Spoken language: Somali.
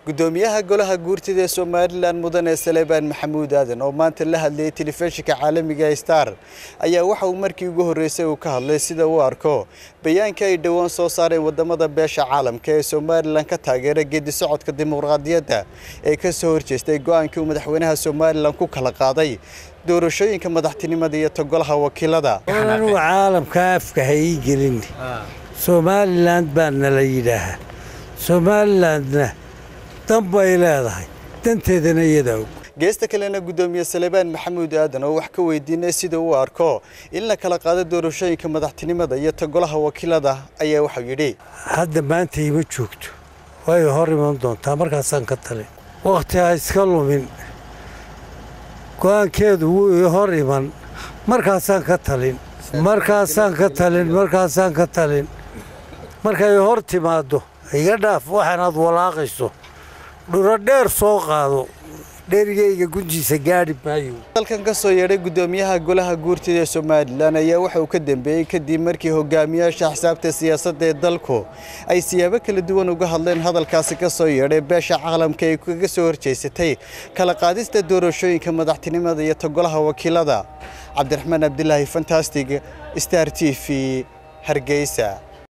gudoomiyaha golaha guurtida ee somalilan mudane salebaan maxamuud aadan oo maanta la hadlayay telefishinka caalamiga star ayaa waxa uu markii ugu horreysay uu ka hadlay sida uu arko bayaanka ay dhowaan soo saareen wadamada beesha caalamka ee somalilan ka taageera geedi socodka dimuqraadiyadda ee ka soo horjeestay go-aankii uu madaxweynaha somalilan ku kala qaaday doorashooyinka madaxtinimada iyo togolaha wakiilada anugu caalamka afka ha ii gelin somalilan baa nala yidhaahaa somalilandna dan bay leedahay danteedana iyadaa og geesta kalena gudoomiye salebaan maxamuud aadan oo wax ka weydiinay sida uu arko in la kala qaado doorashooyinka madaxtinimada iyo togolaha wakiilada ayaa waxau yidhi hadda maanta ima joogto way hor iman doontaa markaasaan ka talin wakhti ha iska lumin go-aankeedu wuu ii hor iman markaasaan ka talin markaasaan ka talin markaasaan ka talin markay hor timaaddo iga dhaaf waxaanaad walaaqayso dhuro dheer soo qaado dherigayga gunjiisa gaadhi maayo dalkan ka soo yeedhay gudoomiyaha golaha guurtida ee somalilan ayaa waxa uu ka dambeeyey kadib markii hogaamiyaasha axsaabta siyaasadda ee dalku ay siyaabo kala duwan uga hadleen hadalkaasi ka soo yeedhay beesha caalamka ay kaga soo horjeysatay kala qaadista doorashooyinka madaxtinimada iyo togolaha wakiilada cabdiraxmaan abdilaahi fantastig star t v hargeysa